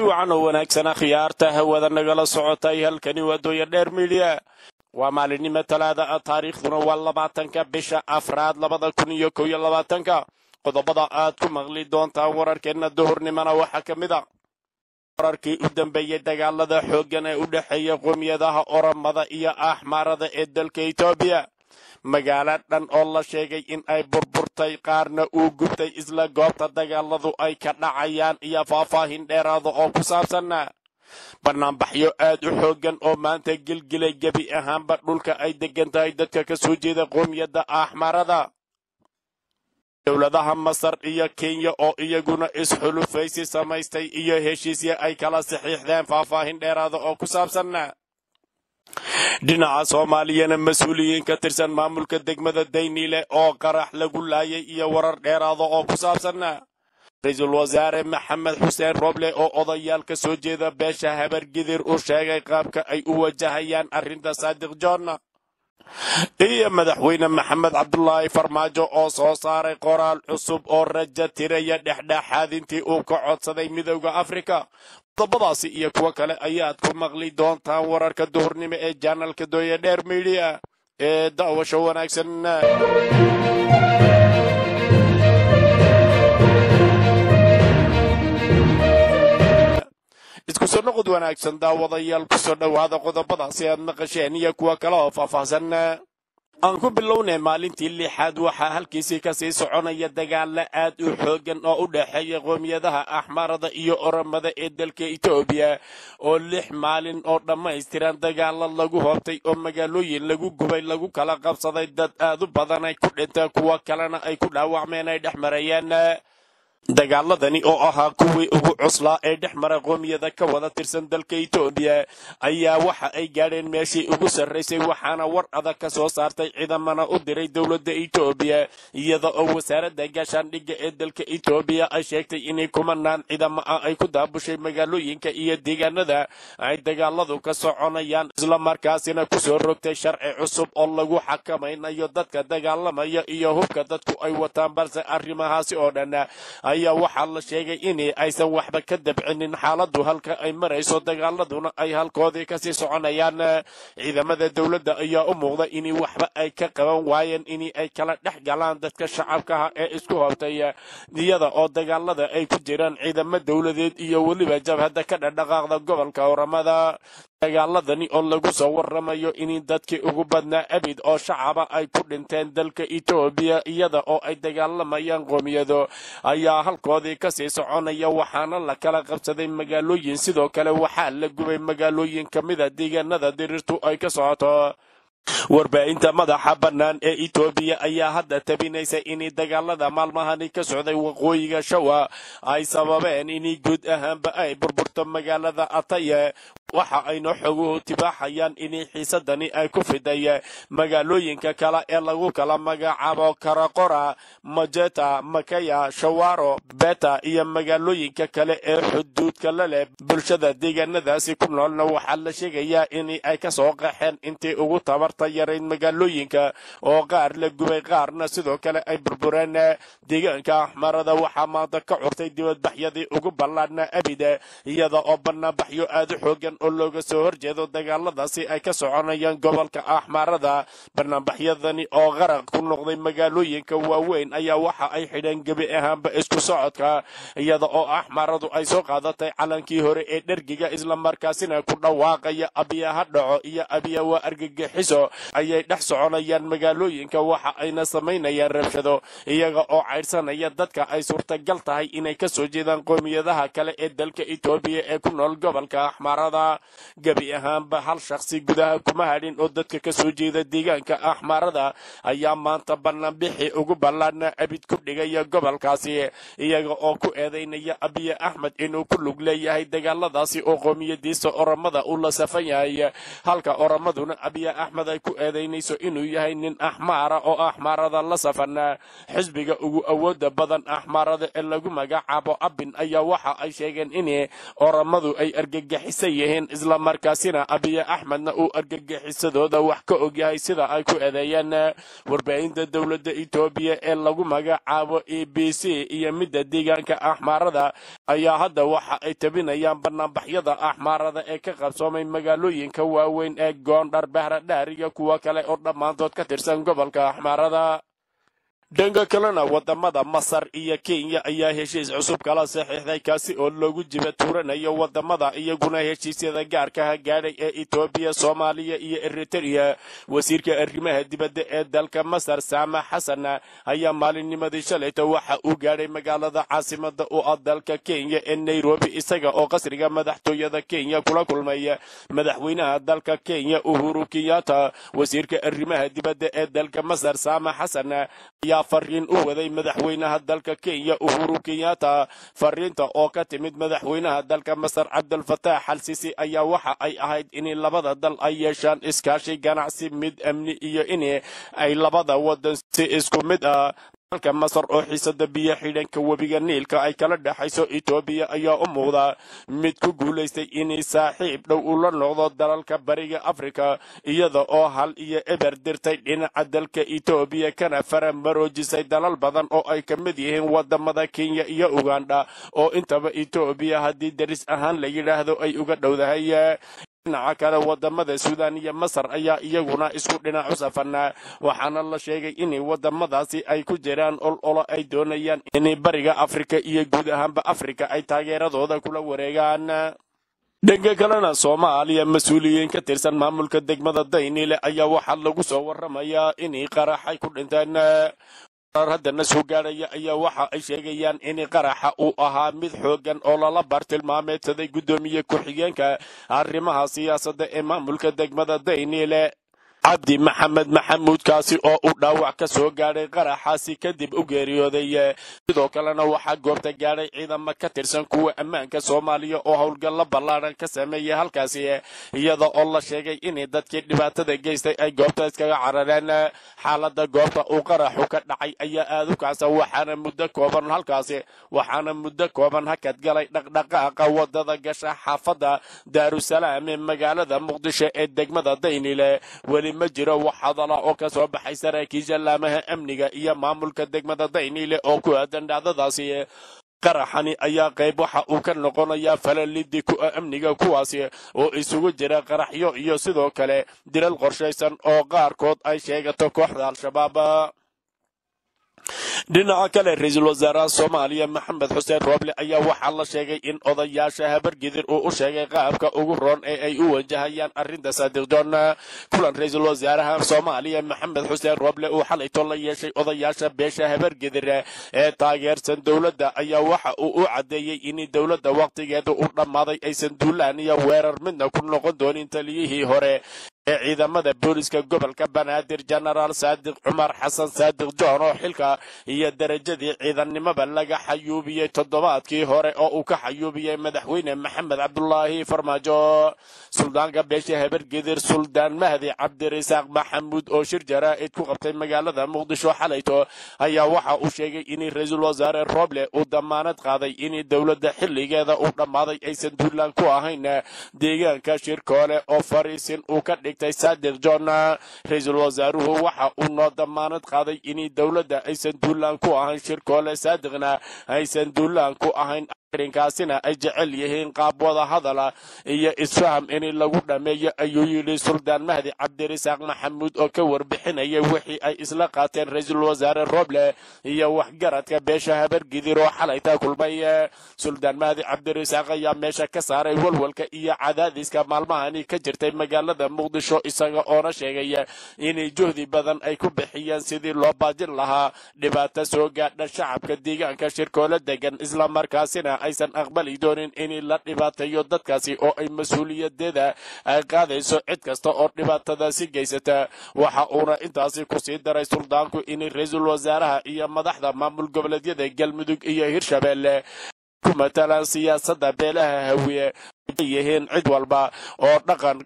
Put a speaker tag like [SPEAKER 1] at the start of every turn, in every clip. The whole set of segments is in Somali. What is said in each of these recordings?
[SPEAKER 1] wacan oo wanaagsana khiyaarta hawada nagala socotay halkani waa dooya dheer midiya waa maalinimo talaada ah taariikhduna waa labaatanka bisha afraad labada kun iyo kow iyo labaatanka qodobada aad ku maqli doontaan wararkeenna duhurnimona waxaa ka mid a wararkii u dambeeyey dagaalada xooggan ee u dhexeeya qowmiyadaha oromada iyo axmaarada ee dalka etoobiya magaalo dhan oo la sheegay in ay burburtay qaarna uu gubtay isla goobta dagaaladu ay ka dhacayaan iyo faahfaahin dheeraada oo ku saabsanna banaanbaxyo aad u xooggan oo maanta gelgelay gebi ahaanba dhulka ay deggan tahay dadka ka soo jeeda qoomiyadda axmarada dowladaha masar iyo kenya oo iyaguna isxulufaysi samaystay iyo heshiisya ay kala saxiixdeen faahfaahin dheeraada oo ku saabsanna dhinaca soomaaliyana mas-uuliyiin ka tirsan maamulka degmada dayniile oo qarax lagu laayay iyo warar dheeraada oo ku saabsanna ra-iisul wasaare maxamed xuseen roble oo odayaal ka soo jeeda beesha habargidir u sheegay qaabka ay u wajahayaan arrinta saadiq joonna iyo madaxweyne maxamed cabdulaahi farmaajo oo soo saaray qoraal cusub oo raja tiraya dhexdhexaadintii uu ka codsaday midowda afrika qodobadaasi iyo kuwo kale ayaad ku maqli doontaan wararka duhurnimo ee janalka dooya dheer midiya ee daawasho wanaagsan isku soo noqod wanaagsan daawadayaal kusoo dhowaada qodobadaasi aad maqasheen iyo kuwo kale oo faahfaahsan aan ku bilownay maalintii lixaad waxaa halkiisii kasii soconaya dagaalo aad u xooggan oo u dhexeeya qoomiyadaha axmarada iyo oromada ee dalka etoobiya oo lix maalin oo dhammaystiran dagaalo lagu hoobtay oo magaalooyin lagu gubay lagu kala qabsaday dad aad u badan ay ku dhinteen kuwo kalena ay ku dhaawacmeen ay dhex marayeen dagaaladani oo ahaa kuwii ugu cuslaa ee dhex mara qoomiyada ka wada tirsan dalka etoobiya ayaa waxa ay gaadheen meeshii ugu sarraysay waxaana war adag ka soo saartay ciidamana u diray dowladda etoobiya iyada oo wasaaradda gaashaandhigga ee dalka etoobiya ay sheegtay inay kumanaan ciidamo ah ay ku daabushay magaalooyinka iyo deegaanada ay dagaaladu ka soconayaan islamarkaasina kusoo rogtay sharci cusub oo lagu xakamaynayo dadka dagaalamaya iyo hubka dadku ay wataan balse arrimahaasi oo dhan ayaa waxaa la sheegay in aysan waxba ka dabcinin xaaladdu halka ay marayso dagaaladuna ay halkoodii kasii soconayaan ciidamada dowladda ayaa u muuqda in waxba ay ka qaban waayeen in ay kala dhex galaan dadka shacabkaha ee isku hortay iyada oo dagaalada ay ku jiraan ciidamo dowladeed iyo weliba jabhadda ka dhadhaqaaqda gobolka oramada dagaaladani oo lagu soo waramayo in dadkii ugu badnaa abid oo shacaba ay ku dhinteen dalka etoobiya iyada oo ay dagaalamayaan qoomiyado ayaa halkoodii kasii soconaya waxaana la kala qabsaday magaalooyin sidoo kale waxaa la gubay magaalooyin ka mida deegaanada diriirtu ay ka socoto warbaahinta madaxa bannaan ee etoobiya ayaa hadda tabinaysa in dagaalada maalmahani ka socday waqooyiga shawa ay sababeen in guud ahaanba ay burburto magaalada ataye waxa ayna xoguhu tibaaxayaan in xiisadani ay ku fiday magaalooyinka kale ee lagu kala magacaabo karaqora majeta makaya shawaro beta iyo magaalooyinka kale ee xuduudka la leh bulshada deegaanadaasi ku noolna waxaa la sheegayaa in ay ka soo qaxeen intii ugu tabarta yarayd magaalooyinka oo qaar la gubay qaarna sidoo kale ay burbureen deegaanka axmarada waxaa maanta ka curtay dibadbaxyadii ugu ballaadhna abida iyada oo banaanbaxyo aad u xoogan oo looga soo horjeedo dagaaladaasi ay ka soconayaan gobolka axmaarada banaanbaxyadani oo qaraq ku noqday magaalooyinka waaweyn ayaa waxa ay xidheen gebi ahaanba isku socodka iyada oo axmaaradu ay soo qaadatay calankii hore ee dhergiga islamarkaasina ku dhawaaqaya abiya ha dhaco iyo abiya waa argagixiso ayay dhex soconayaan magaalooyinka waxa ayna samaynayaan rabshado iyaga oo caydhsanaya dadka ay suurtagal tahay inay ka soo jeedaan qoomiyadaha kale ee dalka etoobiya ee ku nool gobolka axmaarada gebi ahaanba hal shakhsi gudaha kuma hadhin oo dadka ka soo jeeda deegaanka axmaarada ayaa maanta banaanbixii ugu ballaadhna abid ku dhigaya gobolkaasi iyaga oo ku eedaynaya abiye axmed inuu ku lug leeyahay dagaaladaasi oo qoomiyadiisa oromada uu la safan yahay halka oromaduna abiye axmed ay ku eedaynayso inuu yahay nin axmaara oo axmaarada la safan xisbiga ugu awooda badan axmaarada ee lagu magacaabo abin ayaa waxa ay sheegeen in oromadu ay argagixisan yihiin islamarkaasina abiye axmedna uu argagixisadooda wax ka ogyahay sida ay ku eedeeyeen warbaahinta dowladda etoobiya ee lagu magacaabo e b c iyo midda deegaanka axmaarada ayaa hadda waxa ay tabinayaan banaanbaxyada axmaarada ee ka qabsoomay magaalooyinka waaweyn ee goondhar bahradhaar iyo kuwo kale oo dhammaantood ka tirsan gobolka axmaarada dhanka kalena wadamada masar iyo kenya ayaa heshiis cusub kala saxiixday kaasi oo loogu jiba tuuranayo wadamada iyaguna heshiisyada gaarkaha gaadhay ee etoobiya soomaaliya iyo eritrea wasiirka arrimaha dibadda ee dalka masar saama xasan ayaa maalinnimadii shalayta waxa uu gaadhay magaalada caasimada u ah dalka kenya ee nairobi isaga oo qasriga madaxtooyada kenya kula kulmay madaxweynaha dalka kenya uhuru kenyatta wasiirka arrimaha dibadda ee dalka masar saama xasan ayaa fariin u waday madaxweynaha dalka kenya uhuru kenyatta fariinta oo ka timid madaxweynaha dalka masar cabdulfataax al sisi ayaa waxa ay ahayd in labada dal ay yeeshaan iskaashi ganacsi mid amni iyo in ay labada wadan si isku mid ah dalka masar oo xiisada biyo xidhanka webiga niilka ay kala dhexayso etoobiya ayaa u muuqda mid ku guulaystay inay saaxiib dhow ula noqdo dalalka bariga afrika iyada oo hal iyo eber dirtay dhinaca dalka etoobiya kana fara maroojisay dalal badan oo ay ka mid yihiin wadamada kenya iyo ugandha oo intaba etoobiya haddii daris ahaan la yidhaahdo ay uga dhowdahay dhinaca kale wadamada suudaan iyo masar ayaa iyaguna isku dhinac u safanaa waxaana la sheegay in wadamadaasi ay ku jiraan ol olo ay doonayaan in bariga afrika iyo guud ahaanba afrika ay taageeradooda kula wareegaan dhanka kalena soomaaliya mas-uuliyiin ka tirsan maamulka degmada daynile ayaa waxaa lagu soo waramayaa inay qaraxay ku dhinteen haddana soo gaadhaya ayaa waxa ay sheegayaan in qaraxa uu ahaa mid xoogan oo lala bartilmaameedsaday guddoomiye ku-xigeenka arrimaha siyaasadda ee maamulka degmada daynile cabdi maxamed maxamuud kaasi oo uu dhaawac ka soo gaadhay qaraxaasi kadib u geeriyooday sidoo kalena waxaa goobta gaadhay ciidamo ka tirsan kuwa ammaanka soomaaliya oo howlgallo ballaadhan ka sameeyay halkaasi iyada oo la sheegay in dadkii dhibaatada geystay ay goobta iskaga carareen xaalada goobta uu qaraxu ka dhacay ayaa aad u kacsan waxaana muddo kooban halkaasi waxaana muddo kooban hakad galay dhaqdhaqaaqa wadada gasha xaafadda daarusalaam ee magaalada muqdisho ee degmada daynile weli ma jiro wax hadala oo ka soo baxay saraakiisha laamaha amniga iyo maamulka degmada daynile oo ku aadan dhacdadaasi qaraxani ayaa qayb waxa uu ka noqonayaa falalidi ku ah amniga kuwaasi oo isugu jira qaraxyo iyo sidoo kale dilal qorshaysan oo qaarkood ay sheegato kooxda al-shabaab dhinaca kale ra-iisul wasaaraha soomaaliya maxamed xuseen rooble ayaa waxaa la sheegay in odayaasha habargidir uu u sheegay qaabka ugu roon ee ay u wajahayaan arrinta saadiqjoon kulan ra-iisul wasaaraha soomaaliya maxamed xuseen rooble uu xalayto la yeeshay odayaasha beesha habargidir ee taageersan dowladda ayaa waxa uu u caddeeyey in dowladda wakhtigeeda u dhammaaday aysan duulaan iyo weerar midna ku noqon doonin taliyihii hore ee ciidamada booliska gobolka banaadir genaraal saadiq cumar xasan saadiq john oo xilka iyo darajadii ciidannimaba laga xayuubiyey toddobaadkii hore oo uu ka xayuubiyey madaxweyne maxamed cabdulaahi farmaajo suldaanka beesha habargedir suldaan mahdi cabdirasaaq maxamuud oo shir jaraa'id ku qabtay magaalada muqdisho xalayto ayaa waxa uu sheegay in ra-iisul wasaare roble uu damaanad qaaday in dowladda xilligeeda uu dhammaaday aysan duulaan ku ahayn deegaanka shirkoole oo fariisin uu ka dhigtay saadiq john ra-iisul wasaaruhu waxa uu noo damaanad qaaday in dowladda aysan duulaan ku ahayn shirkoole saadiqna aysan duulaan ku ahayn arrinkaasina ay jecel yihiin qaab wada hadala iyo isfaham in lagu dhammeeyo ayuu yidhi suldaan mahdi cabdirasaaq maxamuud oo ka warbixinaya wixii ay isla qaateen ra-iisul wasaare roble iyo waxgaradka beesha habargidir oo xalayta kulmay suldaan mahdi cabdirasaaq ayaa meesha ka saaray walwalka iyo cadaadiska maalmahani ka jirtay magaalada muqdisho isaga oona sheegay inay juhdi badan ay ku bixiyeen sidii loo baajin lahaa dhibaato soo gaadha shacabka deegaanka shirkoole degan islamarkaasina aysan aqbali doonin in la dhibaateeyo dadkaasi oo ay mas-uuliyadeeda ay qaadayso cid kasta oo dhibaatadaasi geysata waxa uuna intaasi kusii daray suldaanku in ra-iisul wasaaraha iyo madaxda maamul goboleedyada galmudug iyo hirshabeelle ku matalaan siyaasadda beelaha hawiye yihiin cid walba oo dhaqan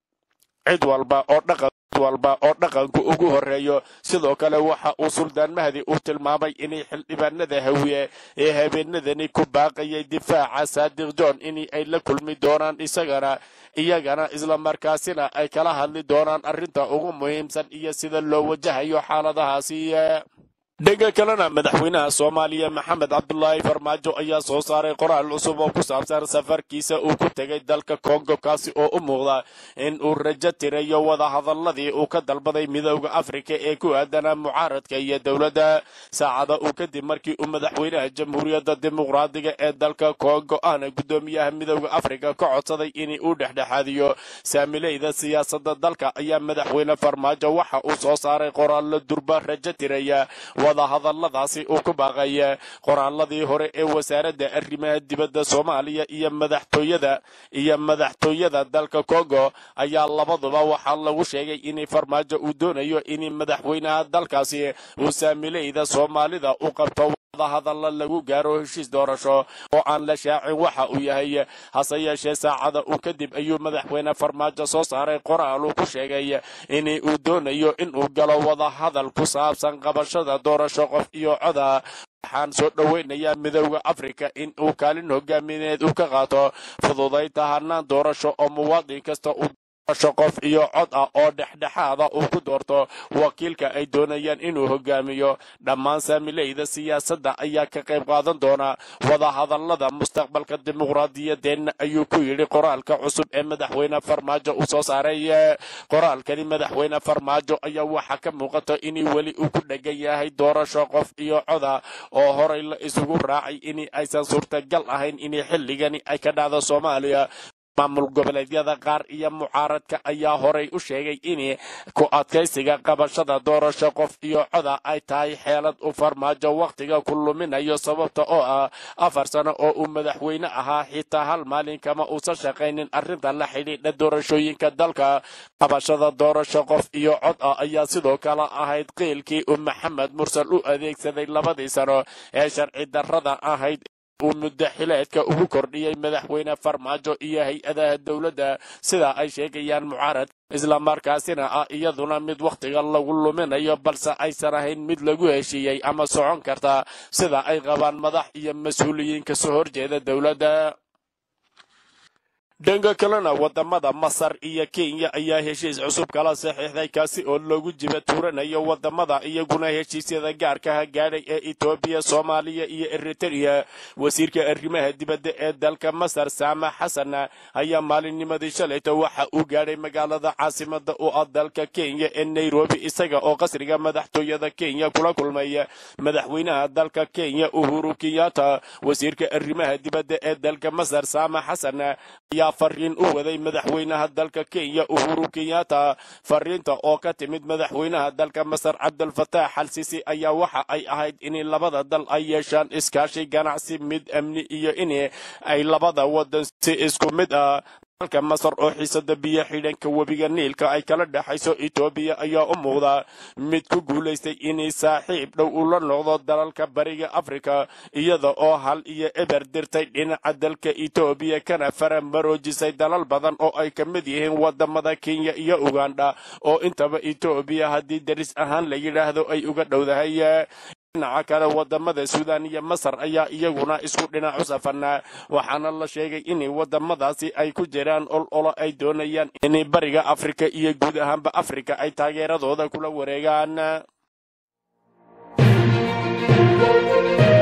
[SPEAKER 1] cid walba oo dhaqan walba oo dhaqanku ugu horeeyo sidoo kale waxa uu suldaan mahdi uu tilmaamay inay xildhibaanada hawiye ee habeenadani ku baaqayay difaaca saadiq john in ay la kulmi doonaan isagana iyagana islamarkaasina ay kala hadli doonaan arrinta ugu muhiimsan iyo sida loo wajahayo xaaladahaasi dhanka kalena madaxweynaha soomaaliya maxamed cabdulaahi farmaajo ayaa soo saaray qoraal cusub oo ku saabsan safarkiisa uu ku tegay dalka kongo kaasi oo u muuqda in uu rajo tirayo wadahadaladii uu ka dalbaday midooda afrika ee ku aadanaa mucaaradka iyo dowladda saacada uu kadib markii uu madaxweynaha jamhuuriyadda dimuqraadiga ee dalka kongo ahna guddoomiyaha midooda afrika ka codsaday in uu dhexdhexaadiyo saamileyda siyaasadda dalka ayaa madaxweyne farmaajo waxa uu soo saaray qoraallo durba rajo tiraya wadahadaladaasi uu ku baaqay qoraaladii hore ee wasaaradda arrimaha dibadda soomaaliya iyo madaxtooyada iyo madaxtooyada dalka kongo ayaa labaduba waxaa lagu sheegay in farmaajo uu doonayo in madaxweynaha dalkaasi uu saamileyda soomaalida u qabto hadalla lagu gaaro heshiis doorasho oo aan la shaacin waxa uu yahay hase yeeshee saacada uu kadib ayuu madaxweyne farmaajo soo saaray qoraal uu ku sheegay in uu doonayo inuu galo wadahadal ku saabsan qabashada doorasho qof iyo coda waxaan soo dhoweynayaa midooda afrika in uu kaalin hogaamineed uu ka qaato fududaynta hanaan doorasho oo muwaadin kasta uu doorasho qof iyo cod ah oo dhexdhexaada uu ku doorto wakiilka ay doonayaan inuu hogaamiyo dhammaan saamileyda siyaasadda ayaa ka qayb qaadan doona wadahadalada mustaqbalka dimuqraadiyadeenna ayuu ku yidhi qoraalka cusub ee madaxweyne farmaajo uu soo saaray qoraalkani madaxweyne farmaajo ayaa waxaa ka muuqata in weli uu ku dhegan yahay doorasho qof iyo coda oo horay la isugu raacay in aysan suurtagal ahayn in xilligani ay ka dhacdo soomaaliya maamul goboleedyada qaar iyo mucaaradka ayaa horay u sheegay in ku adkaysiga qabashada doorasho qof iyo coda ay tahay xeelad u farmaajo wakhtiga ku luminayo sababta oo ah afar sano oo uu madaxweyne ahaa xitaa hal maalin kama uusan shaqaynin arrinta la xidhiidha doorashooyinka dalka qabashada doorasho qof iyo cod ah ayaa sidoo kale ahayd qiilkii uu maxamed mursal u adeegsaday labadii sano ee sharci darrada ahayd uu muddo xileedka ugu kordhiyey madaxweyne farmaajo iyo hay-adaha dowladda sida ay sheegayaan mucaarad islamarkaasina ah iyaduna mid wakhtiga lagu luminayo balse aysan ahayn mid lagu heshiiyey ama socon karta sida ay qabaan madax iyo mas-uuliyiin kasoo horjeeda dowladda dhanka kalena wadamada masar iyo kenya ayaa heshiis cusub kala saxiixday kaasi oo loogu jiba tuuranayo wadamada iyaguna heshiisyada gaarkaha gaadhay ee etoobiya soomaaliya iyo eritrea wasiirka arrimaha dibadda ee dalka masar saama xasan ayaa maalinnimadii shalayta waxa uu gaadhay magaalada caasimada u ah dalka kenya ee nairobi isaga oo qasriga madaxtooyada kenya kula kulmay madaxweynaha dalka kenya uhuru kenyatta wasiirka arrimaha dibadda ee dalka masar saama xasan ayaa fariin u waday madaxweynaha dalka kenya uhuru kenyatta fariinta oo ka timid madaxweynaha dalka masar cabdulfataax al sisi ayaa waxa ay ahayd in labada dal ay yeeshaan iskaashi ganacsi mid amni iyo in ay labada wadan si isku mid ah dalka masar oo xiisada biyo xidhanka webiga niilka ay kala dhexayso etoobiya ayaa u muuqda mid ku guulaystay inay saaxiib dhow ula noqdo dalalka bariga afrika iyada oo hal iyo eber dirtay dhinaca dalka etoobiya kana fara maroojisay dalal badan oo ay ka mid yihiin wadamada kenya iyo ugandha oo intaba etoobiya haddii daris ahaan la yidhaahdo ay uga dhowdahay dhinaca kale wadamada suudaan iyo masar ayaa iyaguna isku dhinac u safarnaa waxaana la sheegay in wadamadaasi ay ku jiraan ol olo ay doonayaan in bariga afrika iyo guud ahaanba afrika ay taageeradooda kula wareegaan